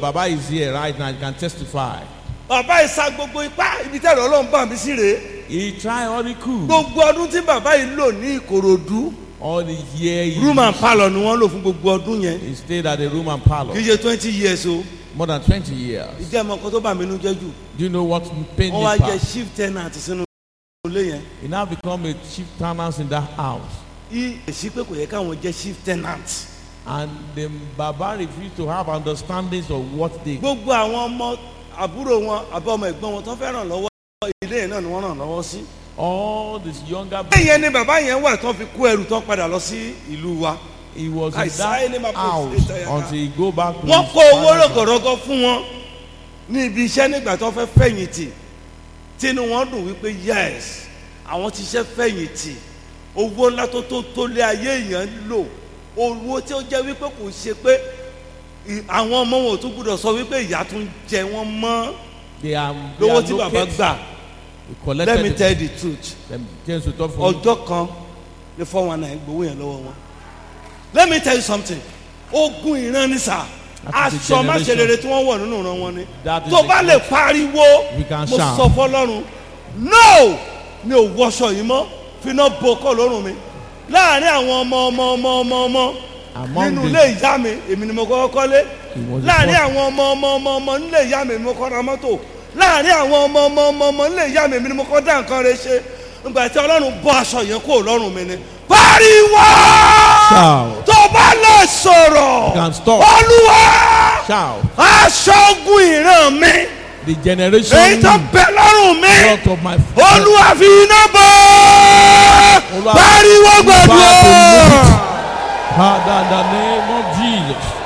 Baba is here right now. He can testify. bàbá yìí sa gbogbo ipá ibi tẹ̀lé ọlọ́run bá mi sí rèé He tried all he could. gbogbo ọdún tí bàbá yìí lò ní ìkòròdú All the year he, room and parlour ni wọ́n lò fún gbogbo ọdún yẹn he stayed at the room and parlor. kì í ṣe twenty years o More than 20 years. ìdí ẹ̀mọ́ kan tó bà mí nú jẹ́ jù Do you know what pain wọ́n wá me jẹ́ past? chief tenant sínú ilé yẹn He now become a chief tenant in that house. yí èsì pé kò yẹ káwọn jẹ́ chief tenant And the Baba refused to have understandings of what they gbogbo àwọn ọmọ àbúrò wọn àbí ọmọ ẹ̀gbọ́n wọn tó fẹ́ ràn lọ́wọ́ ilé yẹn náà ni wọ́n ràn lọ́wọ́ sí. all these younger ilé yẹn ni bàbá yẹn wà tó fi kó ẹrù tó padà lọ sí ìlú wa he was in Àìsàn ẹni máa that kó house ìta yàrá. until he go back to wọ́n his kó owó father's house. rọ̀gọ̀rọ̀gọ̀ fún wọn ní ibi iṣẹ́ nígbà tó fẹ́ fẹ̀yìntì tínú wọn dùn wípé yes àwọn ti ṣe fẹ̀yìntì owó ńlá tó tó tó lé ayé èèyàn lò owó tí ó jẹ́ wípé kò ṣe pé ì- àwọn ọmọ wọn ò tún gbúdọ̀ sọ wípé ìyá tún jẹ wọ́n mọ́ they are they lówó are tí bàbá located- gbà he collected let me it. tell the truth them James will talk for you. ọjọ́ kan ní four one nine gbowó yẹn lọ́wọ́ wọn let me tell you something ogun ìran ni sà That is the aṣọ máṣe generation. rere tí wọ́n wọ̀ nínú ìran wọn ni That is tó the bá lè pariwo We can mo shout. sọ fọlọ́run no mi ò wọṣọ yìí mọ́ finá bo kọ́ lọ́rùn mi láàrin àwọn ọmọ ọmọ ọmọ ọmọ ọmọ Among nínú the- ilé ìyá mi èmi ni mo kọ́kọ́ kọ́lé He was the láàrin first. àwọn ọmọ ọmọ ọmọ ọmọ nílé ìyá mi mo kọ́ ra mọ́tò láàrin àwọn ọmọ ọmọ ọmọ ọmọ nílé ìyá mi èmi ni mo kọ́ dá nǹkan rẹ ṣe nígbà tí ọlọ́run bọ́ aṣọ yẹn kúrò lọ́rùn mi ni pariwo Shout. tó bá lè sọ̀rọ̀ You can stop. olúwa Shout. aṣọ ogun ìran mi The generation èyí tó bẹ lọ́rùn mi brought of my olúwa fi iná bọ́ Olúwa- pariwo Olúwa gbàdúrà. Father, in the name of Jesus.